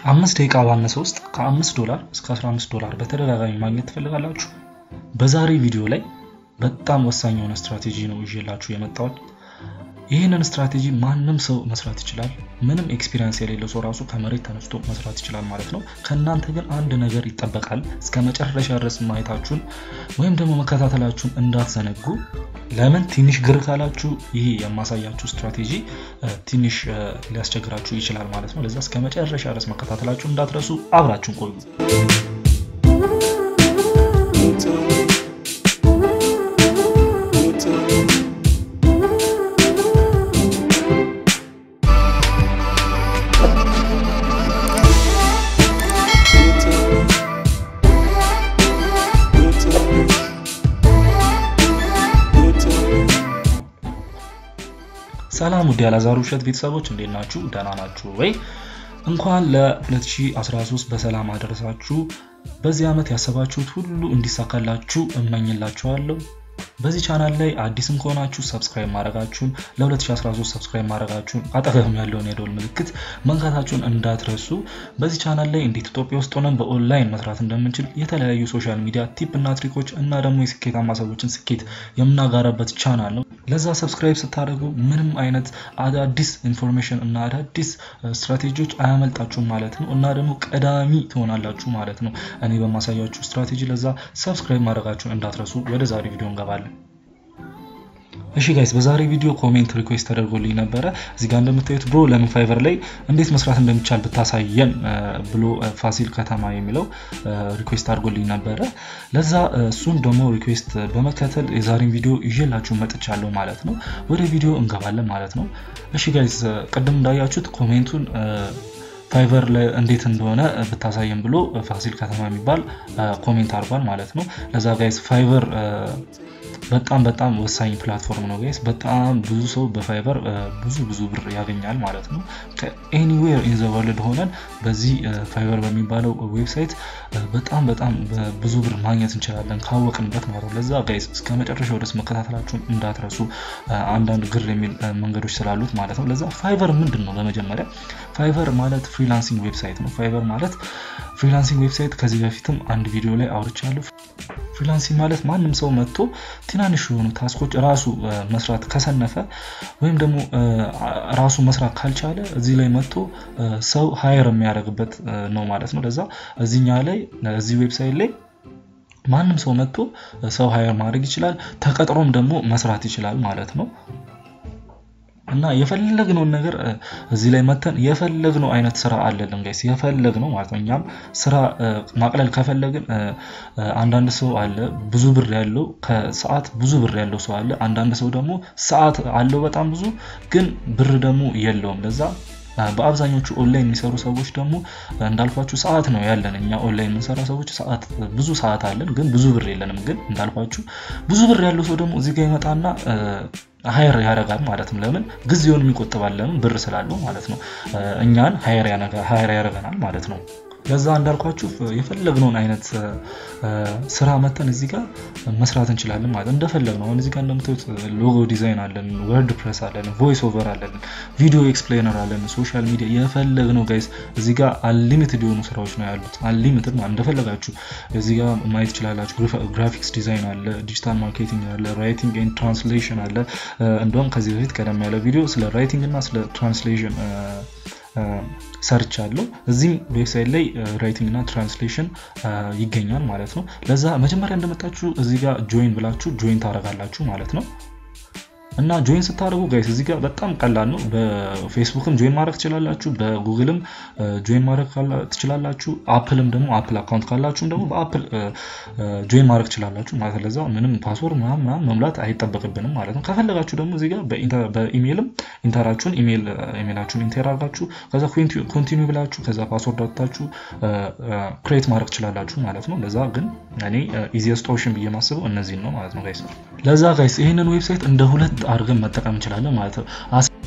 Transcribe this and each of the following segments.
አምስት ደቂቃ ባነሰ ውስጥ ከ5 ዶላር እስከ 15 ዶላር በተደጋጋሚ ማግኘት ትፈልጋላችሁ? በዛሬ ቪዲዮ ላይ በጣም ወሳኝ የሆነ ስትራቴጂ ነው ይዤላችሁ የመጣሁት። ይህንን ስትራቴጂ ማንም ሰው መስራት ይችላል። ምንም ኤክስፒሪየንስ የሌለው ሰው ራሱ ከመሬት ተነስቶ መስራት ይችላል ማለት ነው። ከእናንተ ግን አንድ ነገር ይጠበቃል። እስከ መጨረሻ ድረስ ማየታችሁን ወይም ደግሞ መከታተላችሁን እንዳትዘነጉ። ለምን ትንሽ ግር ካላችሁ ይህ የማሳያችሁ ስትራቴጂ ትንሽ ሊያስቸግራችሁ ይችላል ማለት ነው። ለዛ እስከ መጨረሻ ድረስ መከታተላችሁን እንዳትረሱ። አብራችሁን ቆዩ። ሰላም ውድ ያላዛሩ ውሸት ቤተሰቦች እንዴት ናችሁ? ደህና ናችሁ ወይ? እንኳን ለ2013 በሰላም አደረሳችሁ። በዚህ ዓመት ያሰባችሁት ሁሉ እንዲሳካላችሁ እመኝላችኋለሁ። በዚህ ቻናል ላይ አዲስም ከሆናችሁ ሰብስክራይብ ማድረጋችሁን ለ2013 ሰብስክራይብ ማድረጋችሁን አጠገብም ያለውን የደወል ምልክት መንካታችሁን እንዳትረሱ። በዚህ ቻናል ላይ እንዴት ኢትዮጵያ ውስጥ ሆነን በኦንላይን መስራት እንደምንችል የተለያዩ ሶሻል ሚዲያ ቲፕ እና ትሪኮች እና ደግሞ የስኬታማ ሰዎችን ስኬት የምናጋራበት ቻናል ነው። ለዛ ሰብስክራይብ ስታደርጉ ምንም አይነት አዳዲስ ኢንፎርሜሽን እና አዳዲስ ስትራቴጂዎች አያመልጣችሁም ማለት ነው እና ደግሞ ቀዳሚ ትሆናላችሁ ማለት ነው እኔ በማሳያችሁ ስትራቴጂ። ለዛ ሰብስክራይብ ማድረጋችሁን እንዳትረሱ። ወደ ዛሬ ቪዲዮ እንገባለን። እሺ ጋይስ በዛሬ ቪዲዮ ኮሜንት ሪኩዌስት ተደርጎልኝ ነበረ። እዚህ ጋር እንደምታዩት ብሮ ለምን ፋይቨር ላይ እንዴት መስራት እንደሚቻል ብታሳየን ብሎ ፋሲል ከተማ የሚለው ሪኩዌስት አድርጎልኝ ነበረ። ለዛ እሱን ደግሞ ሪኩዌስት በመከተል የዛሬን ቪዲዮ ይዤላችሁ መጥቻለሁ ማለት ነው። ወደ ቪዲዮ እንገባለን ማለት ነው። እሺ ጋይስ ቅድም እንዳያችሁት ኮሜንቱን ፋይቨር እንዴት እንደሆነ ብታሳየን ብሎ ፋሲል ከተማ የሚባል ኮሜንት አድርጓል ማለት ነው። ለዛ ጋይስ ፋይቨር በጣም በጣም ወሳኝ ፕላትፎርም ነው ጋይስ። በጣም ብዙ ሰው በፋይቨር ብዙ ብዙ ብር ያገኛል ማለት ነው። ከኤኒዌር ኢን ዘ ወርልድ ሆነን በዚህ ፋይቨር በሚባለው ዌብሳይት በጣም በጣም ብዙ ብር ማግኘት እንችላለን ካወቅንበት ማለት ነው። ለዛ ጋይስ እስከ መጨረሻው ድረስ መከታተላችሁን እንዳትረሱ፣ አንዳንድ ግር የሚል መንገዶች ስላሉት ማለት ነው። ለዛ ፋይቨር ምንድን ነው? በመጀመሪያ ፋይቨር ማለት ፍሪላንሲንግ ዌብሳይት ነው። ፋይቨር ማለት ፍሪላንሲንግ ዌብሳይት ከዚህ በፊትም አንድ ቪዲዮ ላይ አውርቻለሁ። ፍሪላንሲንግ ማለት ማንም ሰው መጥቶ ትናንሽ የሆኑ ታስኮች ራሱ መስራት ከሰነፈ ወይም ደግሞ ራሱ መስራት ካልቻለ እዚህ ላይ መጥቶ ሰው ሀየር የሚያደርግበት ነው ማለት ነው። ለዛ እዚኛ ላይ እዚህ ዌብሳይት ላይ ማንም ሰው መጥቶ ሰው ሀየር ማድረግ ይችላል። ተቀጥሮም ደግሞ መስራት ይችላል ማለት ነው። እና የፈለግነውን ነገር እዚህ ላይ መተን የፈለግነው አይነት ስራ አለልን ጋይስ፣ የፈለግነው ማለት ነው። እኛም ስራ ማቅለል ከፈለግን አንዳንድ ሰው አለ ብዙ ብር ያለው ከሰዓት ብዙ ብር ያለው ሰው አለ። አንዳንድ ሰው ደግሞ ሰዓት አለው በጣም ብዙ ግን ብር ደግሞ የለውም። ለዛ በአብዛኞቹ ኦንላይን የሚሰሩ ሰዎች ደግሞ እንዳልኳችሁ ሰዓት ነው ያለን። እኛ ኦንላይን የምንሰራ ሰዎች ሰዓት ብዙ ሰዓት አለን፣ ግን ብዙ ብር የለንም። ግን እንዳልኳችሁ ብዙ ብር ያለው ሰው ደግሞ እዚህ ጋር ይመጣና ሀየር ያደርጋል ማለት ነው። ለምን ጊዜውን የሚቆጥባል? ለምን ብር ስላለው ማለት ነው። እኛን ሀየር ያደርገናል ማለት ነው። ለዛ እንዳልኳችሁ የፈለግነውን አይነት ስራ መተን እዚህ ጋር መስራት እንችላለን ማለት እንደፈለግነው። አሁን እዚህ ጋር እንደምታዩት ሎጎ ዲዛይን አለን፣ ወርድ ፕሬስ አለን፣ ቮይስ ኦቨር አለን፣ ቪዲዮ ኤክስፕሌነር አለን፣ ሶሻል ሚዲያ የፈለግነው ጋይስ እዚህ ጋር አንሊሚትድ የሆኑ ስራዎች ነው ያሉት። አንሊሚትድ ማለት እንደፈለጋችሁ እዚህ ጋር ማየት ይችላላችሁ። ግራፊክስ ዲዛይን አለ፣ ዲጂታል ማርኬቲንግ አለ፣ ራይቲንግ ኤንድ ትራንስሌሽን አለ። እንደውም ከዚህ በፊት ቀደም ያለ ቪዲዮ ስለ ራይቲንግ እና ስለ ትራንስሌሽን ሰርች አለው። እዚህም ዌብሳይት ላይ ራይቲንግ እና ትራንስሌሽን ይገኛል ማለት ነው። ለዛ መጀመሪያ እንደመጣችሁ እዚህ ጋር ጆይን ብላችሁ ጆይን ታደርጋላችሁ ማለት ነው። እና ጆይን ስታደርጉ ጋይስ እዚህ ጋር በጣም ቀላል ነው። በፌስቡክም ጆይን ማድረግ ትችላላችሁ፣ በጉግልም ጆይን ማድረግ ትችላላችሁ። አፕልም ደግሞ አፕል አካውንት ካላችሁም ደግሞ በአፕል ጆይን ማድረግ ትችላላችሁ ማለት ለዛ ምንም ፓስወርድ ምናምን መምላት አይጠበቅብንም ማለት ነው። ከፈለጋችሁ ደግሞ እዚህ ጋር በኢሜይልም ኢንተራችሁን ኢሜይላችሁን ኢንተር አድርጋችሁ ከዛ ኮንቲኒ ብላችሁ ከዛ ፓስወርድ አውጥታችሁ ክሬት ማድረግ ትችላላችሁ ማለት ነው። ለዛ ግን እኔ ኢዚየስት ኦፕሽን ብዬ ማስበው እነዚህን ነው ማለት ነው ጋይስ። ለዛ ጋይስ ይህንን ዌብሳይት እንደ ሁለት አድርገን መጠቀም እንችላለን ማለት ነው።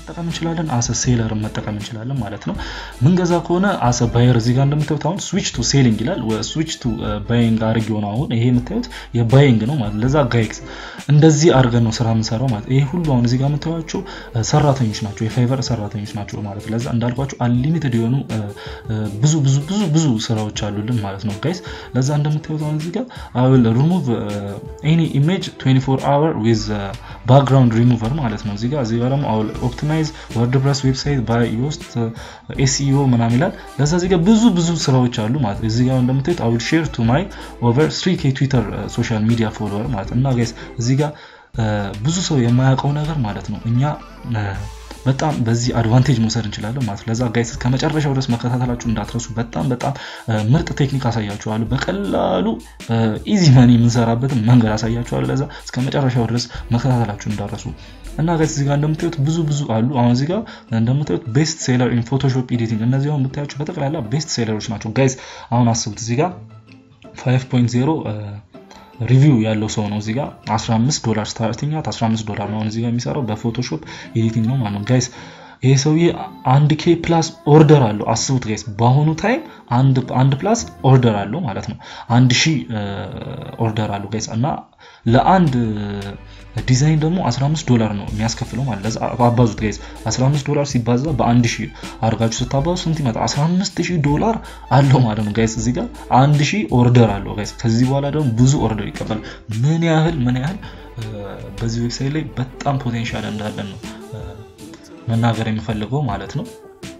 መጠቀም እንችላለን፣ አሰ ሴለር መጠቀም እንችላለን ማለት ነው። ምንገዛ ከሆነ አሰ ባየር እዚህ ጋር እንደምታዩት አሁን ስዊች ቱ ሴሊንግ ይላል። ስዊች ቱ ባይንግ አድርግ የሆነ አሁን ይሄ የምታዩት የባይንግ ነው ማለት ለዛ ጋይክስ እንደዚህ አድርገን ነው ስራ የምንሰራው ማለት ይሄ ሁሉ አሁን እዚህ ጋር የምታዩቸው ሰራተኞች ናቸው፣ የፋይቨር ሰራተኞች ናቸው ማለት ለዛ እንዳልኳቸው አንሊሚትድ የሆኑ ብዙ ብዙ ብዙ ብዙ ስራዎች አሉልን ማለት ነው ጋይስ። ለዛ እንደምታዩት አሁን እዚህ ጋር አይ ዊል ሪሙቭ ኤኒ ኢሜጅ 24 አወር ዊዝ ባክግራውንድ ሪሙቨር ማለት ነው። እዚህ ጋር እዚህ ጋር ደግሞ አይ ዊል ኦፕቲማይዝ ወርድፕረስ ዌብሳይት ባይ ዮስት ኤስኢኦ ምናምን ይላል። ለዛ እዚህ ጋር ብዙ ብዙ ስራዎች አሉ ማለት እዚህ ጋር እንደምታዩት አይ ዊል ሼር ቱ ማይ ኦቨር 3 ኬ ትዊተር ሶሻል ሚዲያ ፎሎወር ማለት እና ጋይስ እዚህ ጋር ብዙ ሰው የማያውቀው ነገር ማለት ነው እኛ በጣም በዚህ አድቫንቴጅ መውሰድ እንችላለን ማለት ለዛ ጋይስ ከመጨረሻው ድረስ መከታተላችሁ እንዳትረሱ። በጣም በጣም ምርጥ ቴክኒክ አሳያችኋለሁ። በቀላሉ ኢዚ መኒ የምንሰራበትን መንገድ አሳያችኋለሁ። ለዛ እስከ መጨረሻው ድረስ መከታተላችሁ እንዳትረሱ እና ጋይስ እዚህ ጋር እንደምታዩት ብዙ ብዙ አሉ። አሁን እዚህ ጋር እንደምታዩት ቤስት ሴለር ኢን ፎቶሾፕ ኤዲቲንግ፣ እነዚህ አሁን የምታያቸው በጠቅላላ ቤስት ሴለሮች ናቸው ጋይስ። አሁን አስቡት እዚህ ጋር 5.0 ሪቪው ያለው ሰው ነው እዚህ ጋር 15 ዶላር ስታርቲንግ 15 ዶላር ነው እዚህ ጋር የሚሰራው በፎቶሾፕ ኤዲቲንግ ነው ማለት ነው ጋይስ። ይሄ ሰውዬ አንድ ኬ ፕላስ ኦርደር አለው። አስቡት ጋይስ በአሁኑ ታይም አንድ ፕላስ ኦርደር አለው ማለት ነው። አንድ ሺህ ኦርደር አለው ጋይስ እና ለአንድ ዲዛይን ደግሞ 15 ዶላር ነው የሚያስከፍለው ማለት ለዛ አባዙት ጋይስ 15 ዶላር ሲባዛ በአንድ ሺህ አድርጋችሁ ስታባዙ ስንት ይመጣ 15000 ዶላር አለው ማለት ነው ጋይስ እዚህ ጋር አንድ ሺህ ኦርደር አለው ጋይስ ከዚህ በኋላ ደግሞ ብዙ ኦርደር ይቀበላል ምን ያህል ምን ያህል በዚህ ዌብሳይት ላይ በጣም ፖቴንሻል እንዳለን ነው መናገር የሚፈልገው ማለት ነው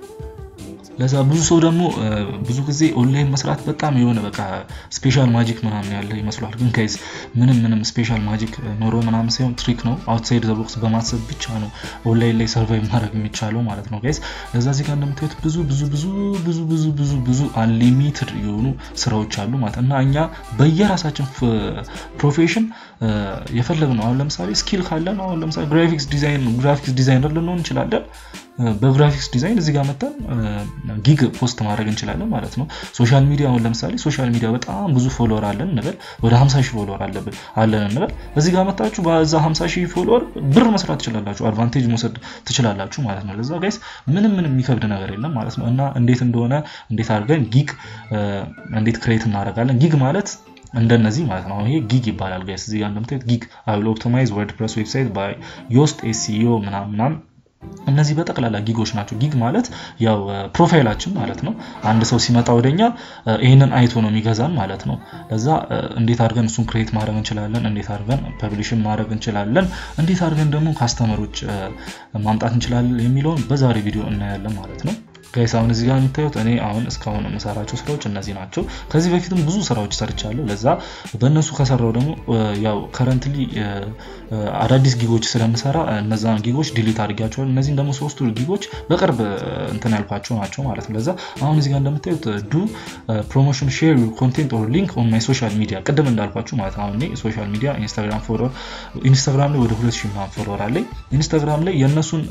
ለዛ ብዙ ሰው ደግሞ ብዙ ጊዜ ኦንላይን መስራት በጣም የሆነ በቃ ስፔሻል ማጂክ ምናምን ያለ ይመስሏል። ግን ጋይዝ ምንም ምንም ስፔሻል ማጂክ ኖሮ ምናምን ሳይሆን ትሪክ ነው። አውትሳይድ ዘ ቦክስ በማሰብ ብቻ ነው ኦንላይን ላይ ሰርቫይቭ ማድረግ የሚቻለው ማለት ነው ጋይዝ። ለዛ እዚህ ጋር እንደምታዩት ብዙ ብዙ ብዙ ብዙ ብዙ ብዙ ብዙ አንሊሚትድ የሆኑ ስራዎች አሉ ማለት እና እኛ በየራሳችን ፕሮፌሽን የፈለግ ነው። አሁን ለምሳሌ ስኪል ካለን አሁን ለምሳሌ ግራፊክስ ዲዛይን ግራፊክስ ዲዛይነር ልንሆን እንችላለን። በግራፊክስ ዲዛይን እዚህ ጋር መተን ጊግ ፖስት ማድረግ እንችላለን ማለት ነው። ሶሻል ሚዲያ አሁን ለምሳሌ ሶሻል ሚዲያ በጣም ብዙ ፎሎወር አለን እንበል፣ ወደ 50 ሺህ ፎሎወር አለብን አለን እንበል። እዚህ ጋር መታችሁ በዛ 50 ሺህ ፎሎወር ብር መስራት ትችላላችሁ፣ አድቫንቴጅ መውሰድ ትችላላችሁ ማለት ነው። ለዛ ጋይስ ምንም ምንም የሚከብድ ነገር የለም ማለት ነው። እና እንዴት እንደሆነ እንዴት አድርገን ጊግ እንዴት ክሬት እናደርጋለን ጊግ ማለት እንደነዚህ ማለት ነው። ይሄ ጊግ ይባላል ጋይስ። እዚህ ጋር እንደምታዩት ጊግ አይ ዊል ኦፕቲማይዝ ወርድፕረስ ዌብሳይት ባይ ዮስት ኤስኢኦ ምናምን እነዚህ በጠቅላላ ጊጎች ናቸው። ጊግ ማለት ያው ፕሮፋይላችን ማለት ነው። አንድ ሰው ሲመጣ ወደኛ ይህንን አይቶ ነው የሚገዛን ማለት ነው። ለዛ እንዴት አድርገን እሱን ክሬት ማድረግ እንችላለን፣ እንዴት አድርገን ፐብሊሽን ማድረግ እንችላለን፣ እንዴት አድርገን ደግሞ ካስተመሮች ማምጣት እንችላለን የሚለውን በዛሬ ቪዲዮ እናያለን ማለት ነው። ጋይስ አሁን እዚህ ጋር የምታዩት እኔ አሁን እስካሁን የምሰራቸው ስራዎች እነዚህ ናቸው። ከዚህ በፊትም ብዙ ስራዎች ሰርቻለሁ። ለዛ በእነሱ ከሰራው ደግሞ ያው ከረንትሊ አዳዲስ ጊጎች ስለምሰራ እነዛን ጊጎች ዲሊት አድርጊያቸዋል። እነዚህም ደግሞ ሶስቱ ጊጎች በቅርብ እንትን ያልኳቸው ናቸው ማለት ነው። ለዛ አሁን እዚህ ጋር እንደምታዩት ዱ ፕሮሞሽን ሼር ዩር ኮንቴንት ኦር ሊንክ ኦን ማይ ሶሻል ሚዲያ ቅድም እንዳልኳችሁ ማለት አሁን እኔ ሶሻል ሚዲያ ኢንስታግራም ፎሎወር ኢንስታግራም ላይ ወደ ሁለት ሺህ ምናምን ፎሎወር አለኝ። ኢንስታግራም ላይ የእነሱን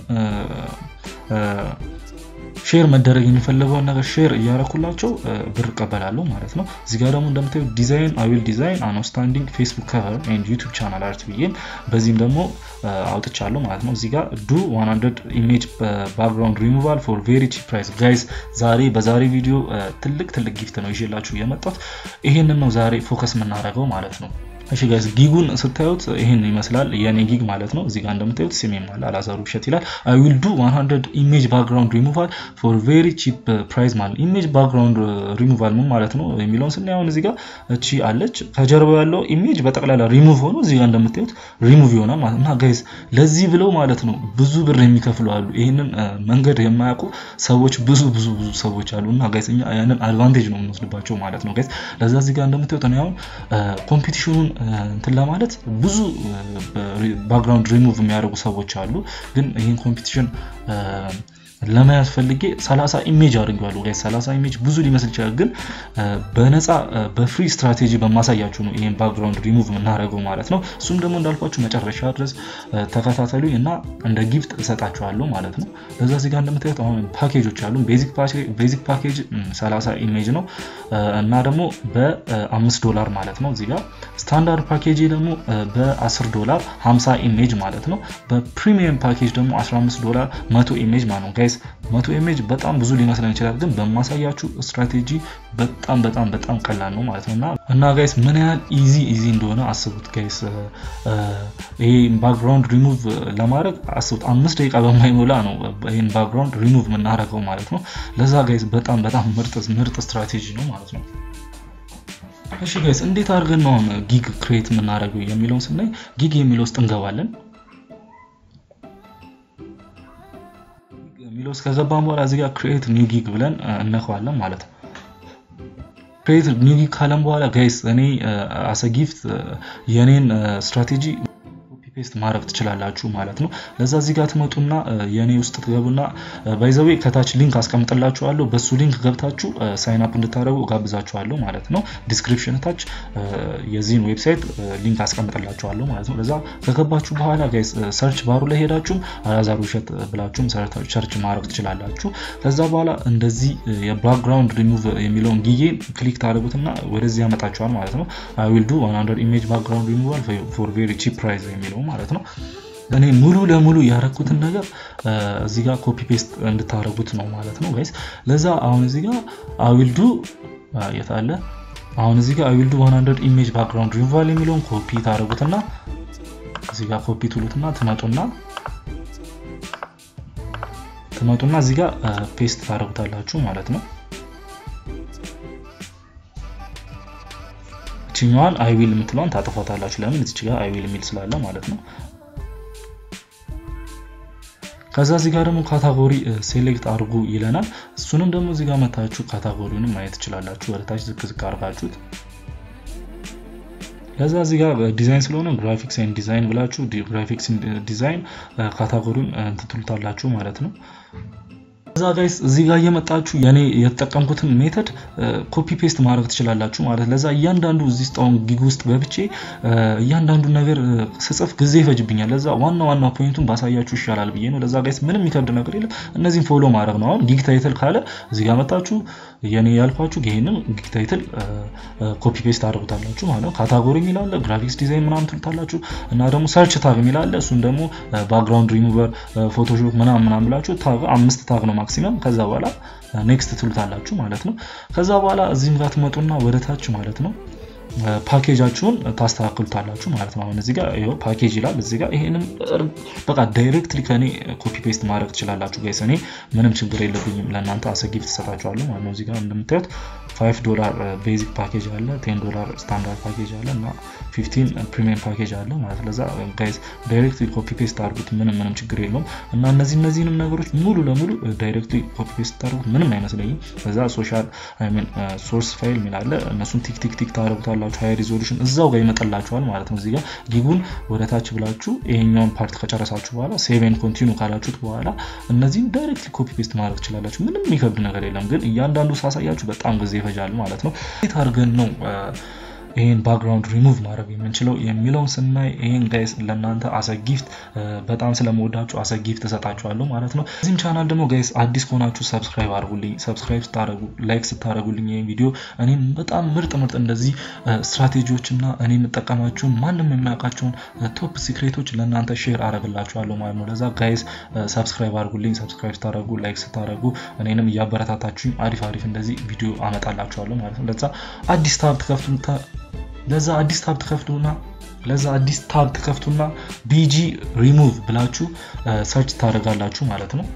ሼር መደረግ የሚፈለገውን ነገር ሼር እያረኩላቸው ብር እቀበላለሁ ማለት ነው። እዚህ ጋር ደግሞ እንደምታዩ ዲዛይን አዊል ዲዛይን አን አውትስታንዲንግ ፌስቡክ ከቨር ኤንድ ዩቱብ ቻናል አርት ብዬም በዚህም ደግሞ አውጥቻለሁ ማለት ነው። እዚህ ጋር ዱ 100 ኢሜጅ ባክግራውንድ ሪሙቫል ፎር ቬሪ ቺፕ ፕራይስ ጋይዝ። ዛሬ በዛሬ ቪዲዮ ትልቅ ትልቅ ጊፍት ነው ይዤላችሁ የመጣሁት። ይሄንን ነው ዛሬ ፎከስ የምናደርገው ማለት ነው። እሺ ጋይስ ጊጉን ስታዩት ይሄን ይመስላል የኔ ጊግ ማለት ነው። እዚህ ጋር እንደምታዩት ስሜም አለ አላዛሩ ብሸት ይላል። አይ ዊል ዱ 100 ኢሜጅ ባክግራውንድ ሪሙቫል ፎር ቬሪ ቺፕ ፕራይስ ማለት ኢሜጅ ባክግራውንድ ሪሙቫል ምን ማለት ነው የሚለውን ስናይ አሁን እዚህ ጋር እቺ አለች ከጀርባው ያለው ኢሜጅ በጠቅላላ ሪሙቭ ሆኖ እዚህ ጋር እንደምታዩት ሪሙቭ ይሆናል ማለት እና ጋይስ ለዚህ ብለው ማለት ነው ብዙ ብር የሚከፍሉ አሉ። ይህንን መንገድ የማያውቁ ሰዎች ብዙ ብዙ ብዙ ሰዎች አሉ እና ጋይስ እኛ ያንን አድቫንቴጅ ነው የምንወስድባቸው ማለት ነው ጋይስ። ለዛ እዚህ ጋር እንደምታዩት እኔ አሁን ኮምፒቲሽኑን እንትን ለማለት ብዙ ባክግራውንድ ሪሙቭ የሚያደርጉ ሰዎች አሉ። ግን ይህን ኮምፒቲሽን ለመያዝ ፈልጌ 30 ኢሜጅ አድርጌዋለሁ ጋይስ 30 ኢሜጅ ብዙ ሊመስል ይችላል ግን በነፃ በፍሪ ስትራቴጂ በማሳያችሁ ነው ይሄን ባክግራውንድ ሪሙቭ የምናደርገው ማለት ነው እሱም ደግሞ እንዳልኳችሁ መጨረሻ ድረስ ተከታተሉኝ እና እንደ ጊፍት እሰጣችኋለሁ ማለት ነው በዛ እዚህ ጋር እንደምታዩት አሁን ፓኬጆች አሉ ቤዚክ ፓኬጅ 30 ኢሜጅ ነው እና ደግሞ በ5 ዶላር ማለት ነው እዚህ ጋር ስታንዳርድ ፓኬጅ ደግሞ በ10 ዶላር 50 ኢሜጅ ማለት ነው በፕሪሚየም ፓኬጅ ደግሞ 15 ዶላር 100 ኢሜጅ ማለት ነው ጋይስ መቶ ኢሜጅ በጣም ብዙ ሊመስለን ይችላል ግን በማሳያችሁ ስትራቴጂ በጣም በጣም በጣም ቀላል ነው ማለት ነው እና እና ጋይስ ምን ያህል ኢዚ ኢዚ እንደሆነ አስቡት ጋይስ ይሄ ባክግራውንድ ሪሙቭ ለማድረግ አስቡት አምስት ደቂቃ በማይሞላ ነው ይህን ባክግራውንድ ሪሙቭ የምናደርገው ማለት ነው ለዛ ጋይስ በጣም በጣም ምርጥ ምርጥ ስትራቴጂ ነው ማለት ነው እሺ ጋይስ እንዴት አድርገን ነው አሁን ጊግ ክሬት የምናደርገው የሚለውን ስናይ ጊግ የሚለው ውስጥ እንገባለን የሚለው ውስጥ ከገባን በኋላ እዚህ ጋር ክሬት ኒው ጊግ ብለን እነከዋለን ማለት ነው ክሬት ኒው ጊግ ካለን በኋላ ጋይስ እኔ አሰ ጊፍት የኔን ስትራቴጂ ፔስት ማድረግ ትችላላችሁ ማለት ነው ለዛ እዚህ ጋር ትመጡና የኔ ውስጥ ትገቡና ባይዘዌ ከታች ሊንክ አስቀምጥላችኋለሁ በሱ ሊንክ ገብታችሁ ሳይን አፕ እንድታደረጉ ጋብዛችኋለሁ ማለት ነው ዲስክሪፕሽን ታች የዚህን ዌብሳይት ሊንክ አስቀምጥላችኋለሁ ማለት ነው ለዛ ከገባችሁ በኋላ ጋይስ ሰርች ባሩ ላይ ሄዳችሁም አላዛር ውሸት ብላችሁም ሰርች ማድረግ ትችላላችሁ ከዛ በኋላ እንደዚህ የባክግራውንድ ሪሙቭ የሚለውን ጊዜ ክሊክ ታደረጉትና ወደዚህ ያመጣችኋል ማለት ነው አይ ዊል ዱ 100 ኢሜጅ ባክግራውንድ ሪሙቫል ፎር ቬሪ ቺፕ ፕራይስ የሚለው ማለት ነው እኔ ሙሉ ለሙሉ ያረኩትን ነገር እዚህ ጋር ኮፒ ፔስት እንድታደረጉት ነው ማለት ነው ጋይስ ለዛ አሁን እዚህ ጋር አዊልዱ የታለ አሁን እዚህ ጋር አዊልዱ 100 ኢሜጅ ባክግራውንድ ሪሙቫል የሚለውን ኮፒ ታደረጉትና እዚህ ጋር ኮፒ ትሉትና ትመጡና ትመጡና እዚህ ጋር ፔስት ታደረጉታላችሁ ማለት ነው ይችኛዋን አይዊል የምትለዋን ታጠፏታላችሁ ለምን እዚች ጋር አይዊል የሚል ስላለ ማለት ነው ከዛ እዚህ ጋር ደግሞ ካታጎሪ ሴሌክት አድርጉ ይለናል እሱንም ደግሞ እዚህ ጋር መታችሁ ካታጎሪውንም ማየት ትችላላችሁ ወደታች ዝቅ ዝቅ አድርጋችሁት ከዛ እዚህ ጋር ዲዛይን ስለሆነ ግራፊክስ ኤንድ ዲዛይን ብላችሁ ግራፊክስ ዲዛይን ካታጎሪውን እንትትሉታላችሁ ማለት ነው ከዛ ጋይስ እዚህ ጋር እየመጣችሁ የኔ የተጠቀምኩትን ሜተድ ኮፒ ፔስት ማድረግ ትችላላችሁ ማለት ለዛ እያንዳንዱ እዚህ ውስጥ አሁን ጊግ ውስጥ በብቼ እያንዳንዱ ነገር ስጽፍ ጊዜ ይፈጅብኛል ለዛ ዋና ዋና ፖይንቱን ባሳያችሁ ይሻላል ብዬ ነው ለዛ ጋይስ ምንም የሚከብድ ነገር የለም እነዚህን ፎሎ ማድረግ ነው አሁን ጊግ ታይትል ካለ እዚህ ጋር መጣችሁ የኔ ያልኳችሁ ይሄንን ጊግ ታይትል ኮፒ ፔስት አድርጉታላችሁ ማለት ነው ካታጎሪ የሚላለ ግራፊክስ ዲዛይን ምናምን ትሉታላችሁ እና ደግሞ ሰርች ታግ የሚላለ እሱን ደግሞ ባክግራውንድ ሪሙቨር ፎቶሾፕ ምናምን ምናምን ብላችሁ ታግ አምስት ታግ ነው ማክሲመም ከዛ በኋላ ኔክስት ትሉታላችሁ ማለት ነው ከዛ በኋላ እዚህም ጋር ትመጡና ወደ ታች ማለት ነው ፓኬጃችሁን ታስተካክሉታላችሁ ማለት ነው አሁን እዚህ ጋር ይኸው ፓኬጅ ይላል እዚህ ጋር ይሄንም በቃ ዳይሬክትሊ ከኔ ኮፒ ፔስት ማድረግ ትችላላችሁ ጋይስ እኔ ምንም ችግር የለብኝም ለእናንተ አሰጊፍ ትሰጣችኋለሁ ማለት ነው እዚህ ጋር እንደምታዩት 5 ዶላር ቤዚክ ፓኬጅ አለ 10 ዶላር ስታንዳርድ ፓኬጅ አለ እና 15 ፕሪሚየም ፓኬጅ አለ ማለት ለዛ ጋይስ ዳይሬክትሊ ኮፒ ፔስት አድርጉት ምንም ምንም ችግር የለውም እና እነዚህ እነዚህንም ነገሮች ሙሉ ለሙሉ ዳይሬክትሊ ኮፒ ፔስት ታደርጉት ምንም አይመስለኝም ከዛ ሶሻል ሶርስ ፋይል ሚላለ እነሱን ቲክ ቲክ ቲክ ታደርጉታላችሁ ሃይ ሪዞሉሽን እዛው ጋር ይመጣላችኋል ማለት ነው እዚህ ጋር ጊጉን ወደ ታች ብላችሁ ይሄኛውን ፓርት ከጨረሳችሁ በኋላ ሴቭን ኮንቲኒ ካላችሁት በኋላ እነዚህም ዳይሬክትሊ ኮፒ ፔስት ማድረግ ትችላላችሁ ምንም የሚከብድ ነገር የለም ግን እያንዳንዱ ሳሳያችሁ በጣም ጊዜ ይፈጃል ማለት ነው እንዴት አድርገን ነው ይህን ባክግራውንድ ሪሙቭ ማድረግ የምንችለው የሚለውን ስናይ ይህን ጋይስ ለእናንተ አሰ ጊፍት በጣም ስለመወዳችሁ አሰ ጊፍት እሰጣችኋለሁ ማለት ነው እዚህም ቻናል ደግሞ ጋይስ አዲስ ከሆናችሁ ሰብስክራይብ አድርጉልኝ ሰብስክራይብ ስታደረጉ ላይክ ስታደረጉልኝ ይህን ቪዲዮ እኔም በጣም ምርጥ ምርጥ እንደዚህ ስትራቴጂዎች እና እኔ የምጠቀማቸውን ማንም የሚያውቃቸውን ቶፕ ሲክሬቶች ለእናንተ ሼር አደረግላችኋለሁ ማለት ነው ለዛ ጋይስ ሰብስክራይብ አድርጉልኝ ሰብስክራይብ ስታደረጉ ላይክ ስታደረጉ እኔንም እያበረታታችሁኝ አሪፍ አሪፍ እንደዚህ ቪዲዮ አመጣላችኋለሁ ማለት ነው ለዛ አዲስ ታብ ትከፍቱ ለዛ አዲስ ታብ ትከፍቱና ለዛ አዲስ ታብ ትከፍቱና ቢጂ ሪሙቭ ብላችሁ ሰርች ታደርጋላችሁ ማለት ነው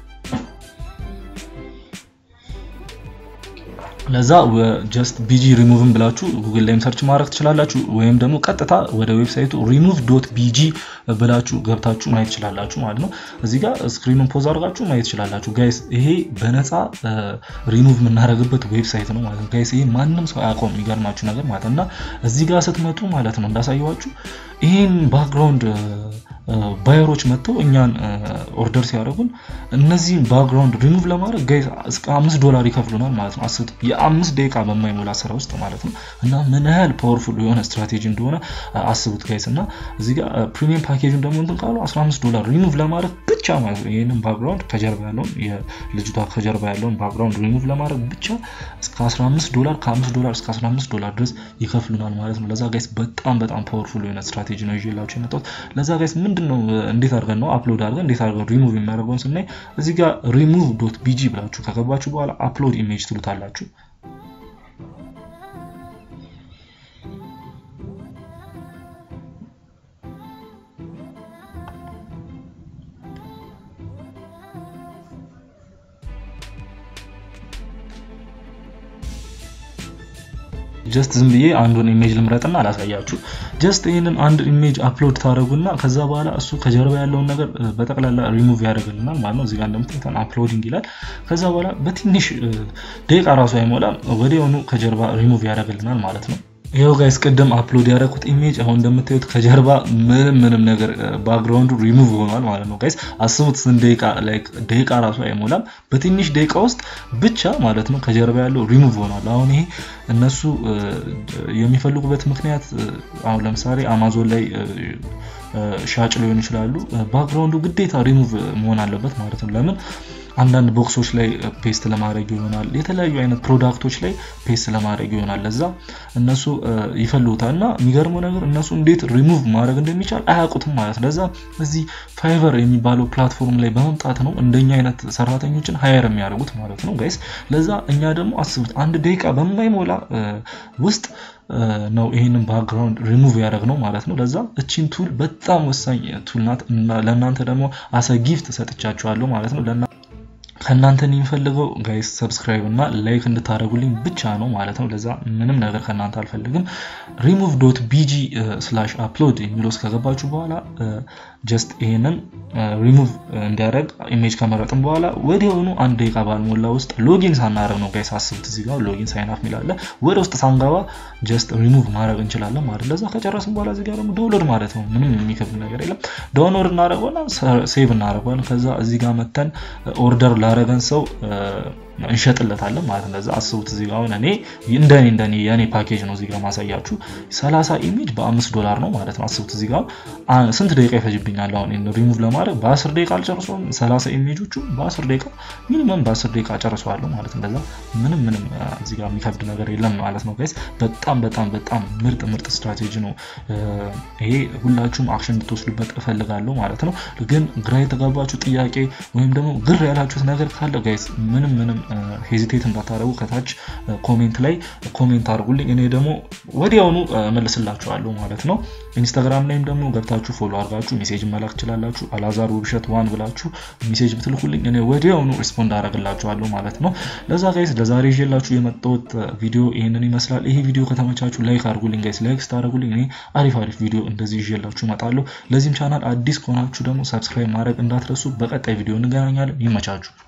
ለዛ ጀስት ቢጂ ሪሙቭን ብላችሁ ጉግል ላይም ሰርች ማድረግ ትችላላችሁ ወይም ደግሞ ቀጥታ ወደ ዌብሳይቱ ሪሙቭ ዶት ቢጂ ብላችሁ ገብታችሁ ማየት ትችላላችሁ ማለት ነው እዚህ ጋር ስክሪኑን ፖዝ አድርጋችሁ ማየት ትችላላችሁ ጋይስ ይሄ በነፃ ሪሙቭ የምናደርግበት ዌብሳይት ነው ማለት ነው ጋይስ ይሄ ማንም ሰው አያውቀውም የሚገርማችሁ ነገር ማለት እና እዚህ ጋር ስትመጡ ማለት ነው እንዳሳየዋችሁ ይህን ባክግራውንድ ባየሮች መጥተው እኛን ኦርደር ሲያደርጉን እነዚህን ባክግራውንድ ሪሙቭ ለማድረግ ጋይስ እስከ አምስት ዶላር ይከፍሉናል ማለት ነው። አስቡት የአምስት ደቂቃ በማይሞላ ስራ ውስጥ ማለት ነው። እና ምን ያህል ፓወርፉል የሆነ ስትራቴጂ እንደሆነ አስቡት ጋይስ። እና እዚህ ጋር ፕሪሚየም ፓኬጅን ደግሞ እንትን ካሉ 15 ዶላር ሪሙቭ ለማድረግ ብቻ ማለት ነው። ይህንን ባክግራውንድ ከጀርባ ያለውን የልጅቷ ከጀርባ ያለውን ባክግራውንድ ሪሙቭ ለማድረግ ብቻ እስከ 15 ዶላር ከ5 ዶላር እስከ 15 ዶላር ድረስ ይከፍሉናል ማለት ነው። ለዛ ጋይስ በጣም በጣም ፓወርፉል የሆነ ስትራቴጂ ነው ይዤላችሁ የመጣሁት። ለዛ ጋይስ ምንድን ነው እንዴት አድርገን ነው አፕሎድ አድርገን እንዴት አድርገን ሪሙቭ የሚያደርገውን ስናይ እዚህ ጋር ሪሙቭ ዶት ቢጂ ብላችሁ ከገባችሁ በኋላ አፕሎድ ኢሜጅ ትሉታላችሁ። ጀስት ዝም ብዬ አንዱን ኢሜጅ ልምረጥና አላሳያችሁ። ጀስት ይህንን አንድ ኢሜጅ አፕሎድ ታደረጉና ከዛ በኋላ እሱ ከጀርባ ያለውን ነገር በጠቅላላ ሪሙቭ ያደርግልናል ማለት ነው። እዚጋ እንደምታዩት አፕሎዲንግ ይላል። ከዛ በኋላ በትንሽ ደቂቃ ራሱ አይሞላም ወዲያውኑ ከጀርባ ሪሙቭ ያደርግልናል ማለት ነው። ይኸው ጋይስ ቅድም አፕሎድ ያደረኩት ኢሜጅ አሁን እንደምታዩት ከጀርባ ምንም ምንም ነገር ባክግራውንዱ ሪሙቭ ሆኗል ማለት ነው። ጋይስ አስቡት ስንት ደቂቃ ላይክ ደቂቃ ራሱ አይሞላም በትንሽ ደቂቃ ውስጥ ብቻ ማለት ነው ከጀርባ ያለው ሪሙቭ ሆኗል። አሁን ይሄ እነሱ የሚፈልጉበት ምክንያት አሁን ለምሳሌ አማዞን ላይ ሻጭ ሊሆኑ ይችላሉ። ባክግራውንዱ ግዴታ ሪሙቭ መሆን አለበት ማለት ነው። ለምን አንዳንድ ቦክሶች ላይ ፔስት ለማድረግ ይሆናል። የተለያዩ አይነት ፕሮዳክቶች ላይ ፔስት ለማድረግ ይሆናል። ለዛ እነሱ ይፈልጉታል እና የሚገርመው ነገር እነሱ እንዴት ሪሙቭ ማድረግ እንደሚቻል አያውቁትም ማለት ለዛ እዚህ ፋይቨር የሚባለው ፕላትፎርም ላይ በመምጣት ነው እንደኛ አይነት ሰራተኞችን ሀየር የሚያደርጉት ማለት ነው ጋይስ። ለዛ እኛ ደግሞ አስቡት አንድ ደቂቃ በማይሞላ ውስጥ ነው ይህንን ባክግራውንድ ሪሙቭ ያደረግ ነው ማለት ነው። ለዛ እቺን ቱል በጣም ወሳኝ ቱል ናት። ለእናንተ ደግሞ አሰ ጊፍት ሰጥቻችኋለሁ ማለት ነው። ከእናንተ የሚፈልገው ጋይስ ሰብስክራይብ እና ላይክ እንድታደርጉልኝ ብቻ ነው ማለት ነው። ለዛ ምንም ነገር ከእናንተ አልፈልግም። ሪሙቭ ዶት ቢጂ ስላሽ አፕሎድ የሚለው እስከገባችሁ በኋላ ጀስት ይሄንን ሪሙቭ እንዲያደርግ ኢሜጅ ከመረጥን በኋላ ወዲያውኑ አንድ ደቂቃ ባልሞላ ውስጥ ሎጊን ሳናደርግ ነው ጋይስ። አስቡት እዚህ ጋር ሎጊን ሳይን አፕ የሚላለ ወደ ውስጥ ሳንገባ ጀስት ሪሙቭ ማድረግ እንችላለን ማለት ለዛ ከጨረስን በኋላ እዚህ ጋር ደግሞ ዳውንሎድ ማለት ነው። ምንም የሚከብድ ነገር የለም። ዳውንሎድ እናደርገውና ሴቭ እናደርገዋለን። ከዛ እዚህ ጋር መተን ኦርደር ላረገን ሰው እንሸጥለታለን ማለት ነው። አስቡት እዚህ ጋር አሁን እኔ እንደኔ እንደኔ የኔ ፓኬጅ ነው እዚህ ጋር ማሳያችሁ 30 ኢሜጅ በአምስት ዶላር ነው ማለት ነው። አስቡት እዚህ ጋር ስንት ደቂቃ ይፈጅብኛል አሁን ሪሙቭ ለማድረግ በ10 ደቂቃ አልጨርሰውም። 30 ኢሜጆቹ በ10 ደቂቃ ሚኒመም በ10 ደቂቃ ጨርሰዋለሁ ማለት ነው። ለዛ ምንም ምንም እዚህ ጋር የሚከብድ ነገር የለም ማለት ነው ጋይስ። በጣም በጣም በጣም ምርጥ ምርጥ ስትራቴጂ ነው ይሄ። ሁላችሁም አክሽን እንድትወስዱበት እፈልጋለሁ ማለት ነው። ግን ግራ የተጋባችሁ ጥያቄ ወይም ደግሞ ግር ያላችሁት ነገር ካለ ጋይስ ምንም ምንም ሄዚቴት እንዳታደረጉ ከታች ኮሜንት ላይ ኮሜንት አድርጉልኝ። እኔ ደግሞ ወዲያውኑ መልስላችኋለሁ ማለት ነው። ኢንስታግራም ላይም ደግሞ ገብታችሁ ፎሎ አድርጋችሁ ሜሴጅ መላክ ትችላላችሁ። አላዛር ውብሸት ዋን ብላችሁ ሜሴጅ ብትልኩልኝ እኔ ወዲያውኑ ሪስፖንድ አደረግላችኋለሁ ማለት ነው። ለዛ ጋይስ ለዛሬ ይዤላችሁ የመጣሁት ቪዲዮ ይህንን ይመስላል። ይሄ ቪዲዮ ከተመቻችሁ ላይክ አድርጉልኝ ጋይስ። ላይክ ስታደርጉልኝ እኔ አሪፍ አሪፍ ቪዲዮ እንደዚህ ይዤላችሁ እመጣለሁ። ለዚህም ቻናል አዲስ ከሆናችሁ ደግሞ ሰብስክራይብ ማድረግ እንዳትረሱ። በቀጣይ ቪዲዮ እንገናኛለን። ይመቻችሁ።